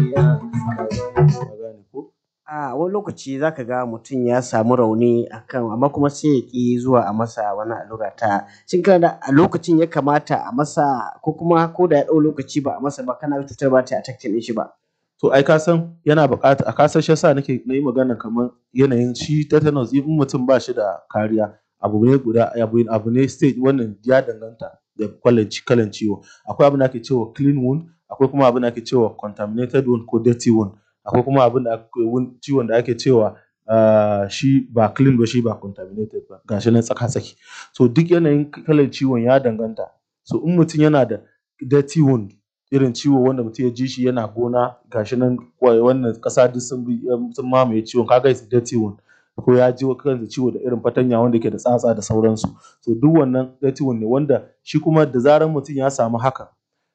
ka gane ko A wani lokaci za ka ga mutum ya samu rauni a kan amma kuma sai ya ƙi zuwa a masa wannan allura ta shin kana da a lokacin ya kamata a masa ko kuma ko da ya ɗau lokaci ba a masa ba kana ga cutar ba za ta yi attacking ɗin shi ba. to ai ka san yana buƙata a ka san shi yasa nake na yi magana kamar yanayin shi tetanus in mutum ba shi da kariya abu ne guda abu abu ne stage wannan ya danganta da kalan kalan ciwo akwai abin da ake cewa clean wound akwai kuma abin da ake cewa contaminated wound ko dirty wound akwai kuma abin da ciwon da ake cewa ah, shi ba clean ba shi ba contaminated ba gashi nan tsaka tsaki so duk yanayin kalan ciwon ya danganta so in mutum yana da dirty wound irin ciwo wanda mutum ya ji shi yana gona gashi nan wannan ƙasa duk sun bi sun mamaye ciwon ka ga is dirty wound ko ya ji kansa ciwo da irin fatanya wanda yake da tsatsa da sauransu to duk wannan dirty wound ne wanda shi kuma da zarar mutum ya samu haka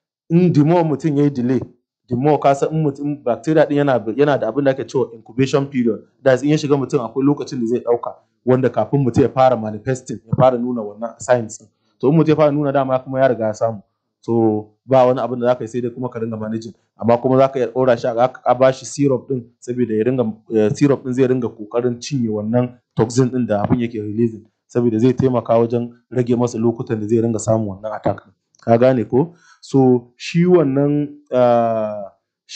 in the more mutum ya yi delay the more ka san in mutum bacteria din yana yana da abin da ake cewa incubation period that is in ya shiga mutum akwai lokacin da zai ɗauka wanda kafin mutum ya fara manifesting ya fara nuna wannan signs din to in mutum ya fara nuna dama kuma ya riga ya samu so ba wani abin da za ka yi sai dai kuma ka ringa managing amma kuma za ka iya ɗora shi a a ba shi syrup din saboda ya ringa syrup din zai ringa ƙoƙarin cinye wannan toxin din da abin yake releasing saboda zai taimaka wajen rage masa lokutan da zai ringa samun wannan attack din ka gane ko so shi wannan ah,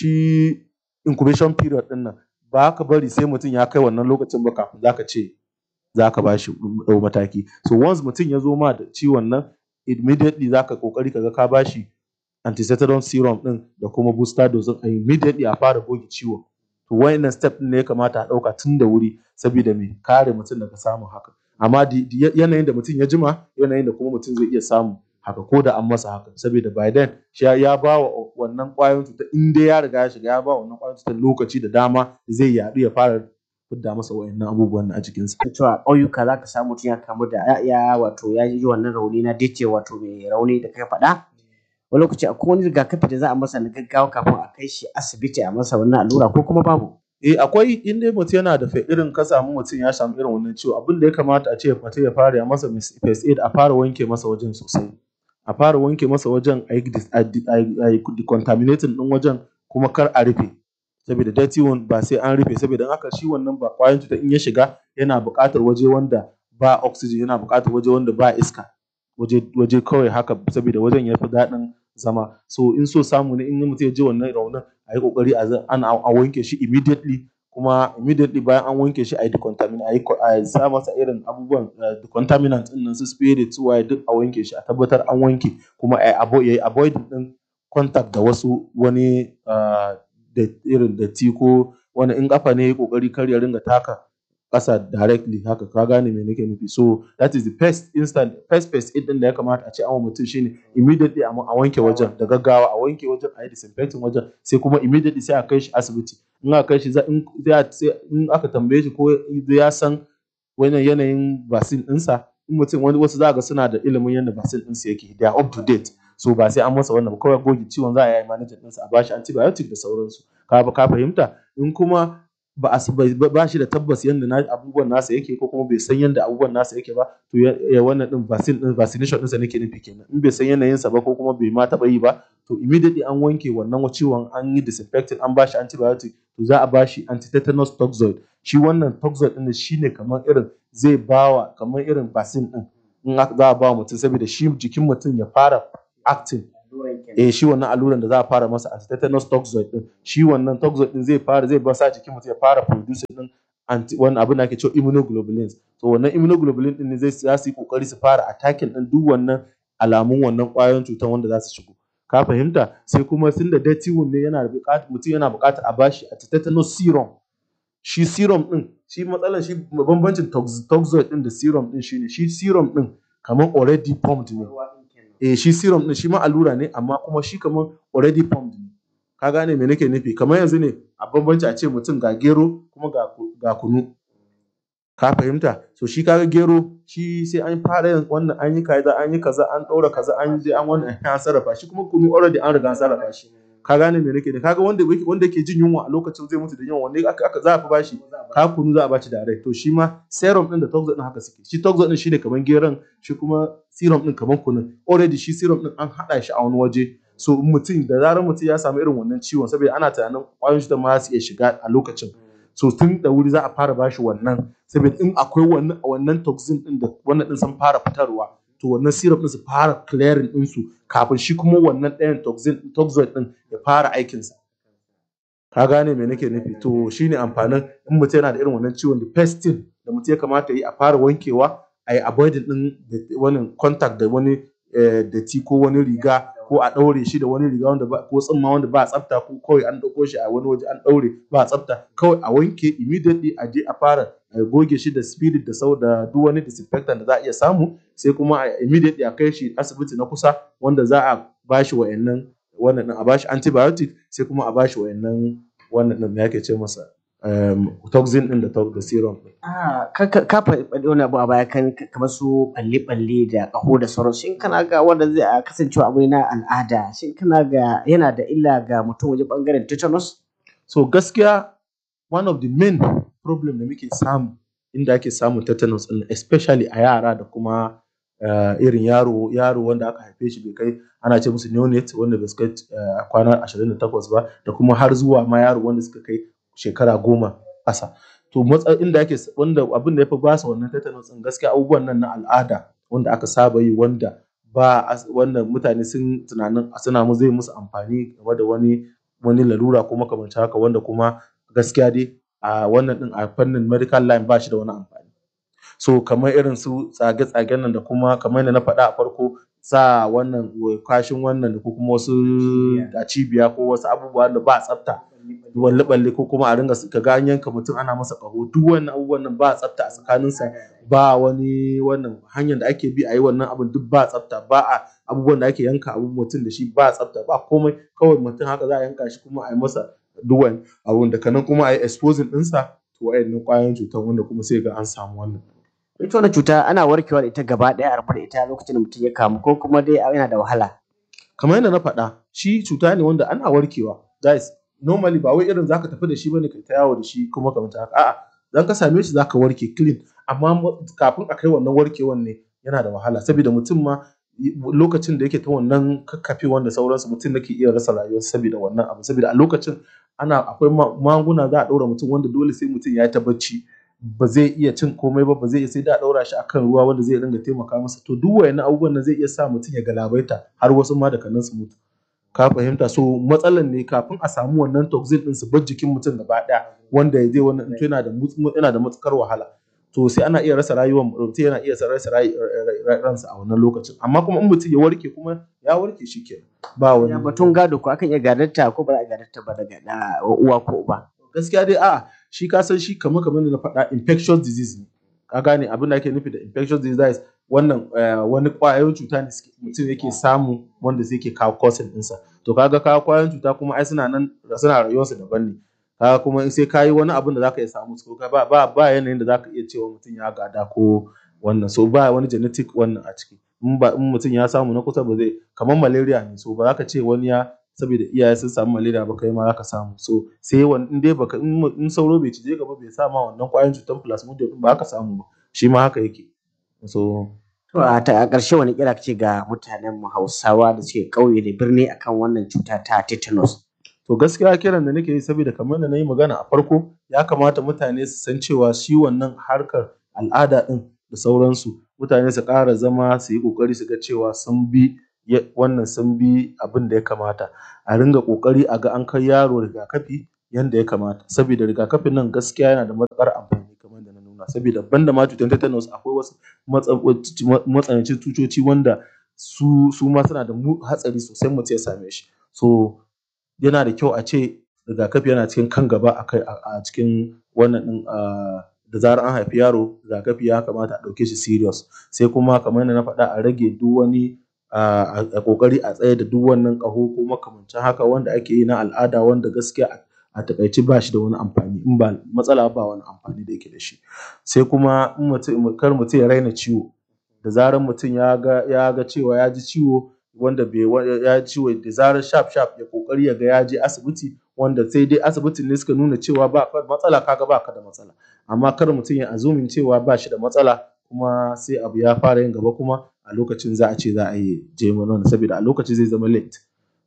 shi incubation period din nan ba ka bari sai mutum ya kai wannan lokacin ba kafin za ka ce za ka ba shi ɗau mataki so once mutum ya zo ma da ciwon nan immediately za ka ƙoƙari ka ga ka ba shi anticetalon serum ɗin da kuma booster dose ɗin immediately a fara goge ciwon to wayannan step ɗin ne ya kamata a ɗauka tun da wuri saboda me kare mutum daga samun haka amma di- di- yanayin da mutum ya jima yanayin da kuma mutum zai iya samu haka ko da an masa haka saboda by then shi ya- ya ba wa wannan ƙwayoyin cutar in dai ya riga ya shiga ya ba wa wannan ƙwayoyin cutar lokaci da dama zai yaɗu ya fara fidda masa wayannan abubuwan a jikinsa. To a ƙauyuka za ka samu mutum ya kamu da ya ya wato ya ji wannan rauni na dace wato mai rauni da ka faɗa. Wani lokaci akwai wani rigakafi da za a masa na gaggawa kafin a kai shi asibiti a masa wannan allura ko kuma babu. Eh akwai in dai mutum yana da fe- irin ka samu mutum ya samu irin wannan ciwo abin da ya kamata a ce mutum ya fara ya masa mis- first aid a fara wanke masa wajen sosai. A fara wanke masa wajen a yi dis- a di- a yi- a yi decontaminating ɗin wajen kuma kar a rufe. Saboda dirty wound ba sai an rufe saboda in aka shi wannan ba ƙwayan cutar in ya shiga yana buƙatar waje wanda ba oxygen yana buƙatar waje wanda ba iska. Waje waje kawai haka saboda wajen ya fi daɗin zama. So in so samu ne in mutum ya ji wannan raunin a yi ƙoƙari a za- ana a wanke shi immediately kuma immediately bayan an wanke shi a yi decontaminate a yi ko- a sa masa irin abubuwan eh, decontaminant ɗin nan su spirit su waye duk a wanke shi a tabbatar an wanke kuma a avo- ya yi avoiding ɗin contact da wasu wani ah, da irin datti ko wani in ƙafa ne ya yi ƙoƙari kar ya ringa taka ƙasa directly haka ka gane me nake nufi so that is the first instant first first aid ɗin da ya kamata a ce an wa mutum shine immediately a a wanke wajen da gaggawa a wanke wajen a yi disinfecting wajen sai kuma immediately sai a kai shi asibiti in aka kai shi za in za a sai in aka tambaye shi ko ya san wannan yanayin vaccine ɗinsa in mutum wani wasu za ga suna da ilimin yadda vaccine ɗinsu yake they are up to date so ba sai an masa wannan ba kawai goge ciwon za a yi managing ɗinsa a bashi antibiotic da sauransu ka ka fahimta in kuma ba a ba ba shi da tabbas yadda na abubuwan nasa yake ko kuma bai san yadda abubuwan nasa yake ba to ya ya wannan din vaccine din vaccination ɗinsa nake nufi kenan in bai san yanayinsa ba ko kuma bai ma taɓa yi ba to immediately an wanke wannan ciwon an yi disinfecting an bashi antibiotic to za a bashi antitetanus toxoid shi wannan toxoid ɗin shine kamar irin zai bawa kamar irin vaccine ɗin in aka- za a ba wa mutum saboda shi jikin mutum ya fara acting eh shi wannan alluran da za a fara masa antitetanus toxoid din shi wannan toxoid din zai fara zai ba sa jikin mutum ya fara producing din anti wannan abin da ake cewa immunoglobulins to wannan immunoglobulin din ne zai za su yi kokari su fara attacking din duk wannan alamun wannan ƙwayoyin cutar wanda za su shigo ka fahimta sai kuma tunda dirty wound ne yana buƙatar mutum yana buƙatar a bashi antitetanus serum shi serum din shi matsalar shi bambancin tox- toxoid din da serum din shine shi serum din kamar already pumped ne eh shi serum din shi ma allura ne amma kuma shi kamar already pumped ne ka gane me nake nufi kamar yanzu ne a bambanci a ce mutum ga gero kuma ga ku- ga kunu ka fahimta so shi kaga gero shi sai an fara yin wannan an yi kaza an yi kaza an ɗaura kaza an yi an wannan an sarrafa shi kuma kunu already an riga an sarrafa shi ka gane me nake da kaga wanda yake wanda yake jin yunwa a lokacin zai mutu da yunwa wanda aka aka za a fi bashi ka kunu za a bashi direct to shi ma serum din da toxoid din haka suke shi toxoid din shine kaman geron shi kuma serum din kaman kunun already shi serum din an hada shi a wani waje so in mutum da zarar mutum ya samu irin wannan ciwon saboda ana tunanin ƙwayoyin cutar ma za su iya shiga a lokacin so tun da wuri za a fara bashi wannan saboda in akwai wannan wannan toxin din da wannan din sun fara fitarwa to wannan syrup din su fara clearing din su kafin shi kuma wannan ɗayan toxin toxoid din ya fara aikinsa ka gane me nake nufi to shine amfanin in mutum yana da irin wannan ciwon da first thing da mutum ya kamata ya yi a fara wankewa a yi avoiding din da- wani contact da wani eh, datti ko wani riga ko a ɗaure shi da wani riga wanda ba ko tsimma wanda ba tsafta ko kawai an ɗauko shi a wani waje an ɗaure ba tsafta kawai a wanke immediately a je a fara a goge shi da spirit da sau da duk wani disinfectant da za a iya samu sai kuma a immediately a kai shi asibiti na kusa wanda za a bashi wa'annan wannan din a bashi antibiotic sai kuma a bashi wa'annan wannan din me ake ce masa um, toxin din da to- da serum din Ah, ka ka- ka faɗi wani abu a baya kan kamar su ɓalle-ɓalle da ƙaho da sauran shin kana ga wanda zai a kasancewa abu ne na al'ada shin kana ga yana da illa ga mutum wajen ɓangaren tetanus? so gaskiya one of the main problem da muke samu inda ake samun tetanus din especially a yara da kuma uh, irin yaro yaro wanda aka haife shi bai kai ana ce musu neonate wanda bai su kai uh, kwana 28 ba da kuma har zuwa ma yaro wanda suka kai shekara goma ƙasa to matsa inda ake wanda abin da ya fi ba su wannan tetanus din gaskiya abubuwan nan na al'ada wanda aka saba yi wanda ba as- wanda mutane sun tunanin suna mu zai musu amfani game da wani wani larura ko makamancin haka wanda kuma gaskiya dai a wannan din a fannin medical line ba shi da wani amfani so kamar irin su tsage-tsagen nan da kuma kamar yadda na faɗa a farko sa wannan kashin wannan da ko kuma wasu a cibiya ko wasu abubuwa da ba tsafta balle-balle ko kuma a ringa ka ga an yanka mutum ana masa ƙaho duk wannan abubuwan nan ba tsafta a tsakaninsa ba wani wannan hanyar da ake bi a yi wannan abin duk ba tsafta ba a abubuwan da ake yanka abun mutum da shi ba tsafta ba komai kawai mutum haka za a yanka shi kuma a yi masa duwan abun da kanan kuma a yi exposing ɗinsa to wa'annan ƙwayoyin cutar wanda kuma sai ga an samu wannan Ita wannan cuta ana warkewa da ita gaba ɗaya a rabu da ita lokacin da mutum ya kamu ko kuma dai yana da wahala. kamar yadda na faɗa shi cuta ne wanda ana warkewa guys normally ba wai irin zaka tafi da shi bane kai ta yawo da shi kuma kamar haka a'a dan ka same shi zaka warke clean amma mo- kafin a kai wannan warkewan ne yana da wahala saboda mutum ma y- lokacin da yake ta wannan kakkafe wanda sauransu mutum nake iya rasa rayuwarsa saboda wannan abu saboda a lokacin ana akwai ma- magunguna za a ɗaura mutum wanda dole sai mutum ya yi ta bacci ba zai iya cin komai ba ba zai iya sai da a ɗaura shi akan ruwa wanda zai dinga taimaka masa to duk wayannan abubuwan nan zai iya sa mutum ya galabaita har wasu ma da kanan su mutu ka fahimta so matsalan ne kafin a samu wannan toxin din su bar jikin mutum gaba ɗaya wanda ya zai wannan to yana da mut- yana da matukar wahala to sai ana iya rasa rayuwar mutum yana iya rasa ray- ray- ray- ransa a wannan lokacin amma kuma in mutum ya warke kuma ya warke shi kenan ba wani Ya batun gado ko akan iya gadarta ko ba za a gadarta ba daga ɗa- uwa ko uba. gaskiya dai a'a shi ka san shi kamar kamar da na faɗa infectious disease ne ka gane abin da ake nufi da infectious disease wannan eh, wani ƙwayoyin cuta ne suke- mutum yake samu wanda zai ke kawo causing ɗinsa to kaga kawo ƙwayoyin cuta kuma ai suna nan suna rayuwarsu daban ne kaga kuma in sai ka yi wani abin da zaka iya samu su ka ba ba ba yanayin da zaka iya cewa mutum ya gada ko wannan so ba wani genetic wannan a ciki in ba in mutum ya samu na kusa ba zai kamar malaria ne so ba za ka ce wani ya saboda iyaye sun samu malaria ba kai ma za ka samu so sai wani in dai baka in mu- in sauro bai cije ka ba bai sa ma wannan ƙwayoyin cutar plasmodium din ba ka samu ba shi ma haka yake so To a ta a ƙarshe wani kira ce ga mutanen mu Hausawa da suke ƙauye da birni akan wannan cuta ta tetanus. to gaskiya kiran da nake yi saboda kamar da na yi magana a farko ya kamata mutane su san cewa shi wannan harkar al'ada din da sauransu mutane su ƙara zama su yi ƙoƙari su ga cewa sun bi ya- wannan sun bi abin da ya kamata a ringa ƙoƙari a ga an kai yaro rigakafi yanda ya kamata saboda rigakafin nan gaskiya yana da matuƙar amfani kamar da na nuna saboda banda ma cutar tetanus akwai wasu matsa- matsanancin cutoci wanda su su ma suna da mu- hatsari sosai mutum ya same shi so yana da kyau a ce rigakafi yana cikin kan gaba a kai a a cikin wannan din ah, da zarar an haifi yaro rigakafi ya kamata a ɗauke shi serious sai kuma kamar yadda na faɗa a rage duk wani ah, a a ƙoƙari a tsaye da duk wannan ƙaho ko makamancin haka wanda ake yi na al'ada wanda gaskiya a- a taƙaice ba shi da wani amfani in ba matsala ba wani amfani da yake da shi sai kuma in mutum kar mutum ya raina ciwo da zarar mutum ya ga ya ga cewa ya ji ciwo wanda bai wa- ya ji ciwo da zarar sharp sharp ya kokari ya ga ya je asibiti wanda sai dai asibitin ne suka nuna cewa ba ka da matsala kaga ba ka da matsala amma kar mutum ya azumin cewa ba shi da matsala kuma sai abu ya fara yin gaba kuma a lokacin za a ce za a yi je mana saboda a lokacin zai zama late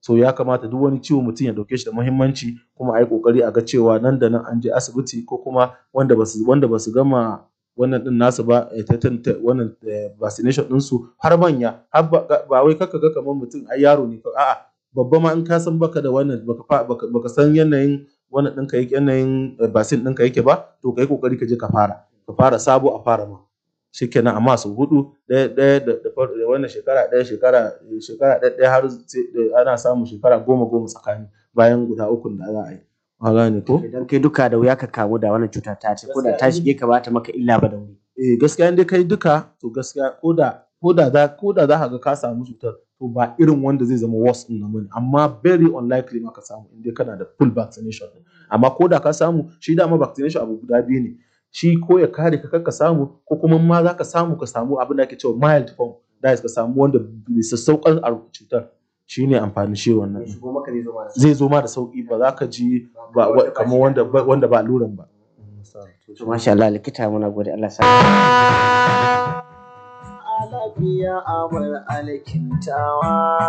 so ya kamata duk wani ciwo mutum ya ɗauke shi da muhimmanci kuma a yi ƙoƙari a ga cewa nan da nan an je asibiti ko kuma wanda basu wanda basu gama wannan ɗin nasu ba wannan vaccination ɗinsu har manya har ba wai kar ka ga kamar mutum ai yaro ne a'a babba ma in ka san baka da wannan baka baka san yanayin wannan ɗinka yake yanayin vaccine ɗinka yake ba to ka yi ƙoƙari ka je ka fara ka fara sabo a fara ma shikenan amma sau huɗu ɗaya ɗaya da da wannan shekara ɗaya shekara shekara ɗaya ɗaya har ana samun shekara goma goma tsakani bayan guda ukun da za a yi ka gane ko idan kai duka da wuya ka kamu da wannan cuta ta ce ko da ta shige ka ba ta maka illa ba da wuri eh gaskiya in dai kai duka to gaskiya ko da ko da za ko da za ka ga ka samu cutar to ba irin wanda zai zama worse ɗin nan bane amma very unlikely ma ka samu in dai kana da full vaccination amma ko da ka samu shi dama vaccination abu guda biyu ne shi ko ya kare ka ka samu ko kuma ma za ka samu ka samu abin da ake cewa mild form that is ka samu wanda bai sassauƙan a cutar shi ne amfani shi wannan zai zo ma da sauƙi ba za ka ji ba kamar wanda wanda ba alluran ba to masha Allah likita muna gode Allah sa lafiya abar alkintawa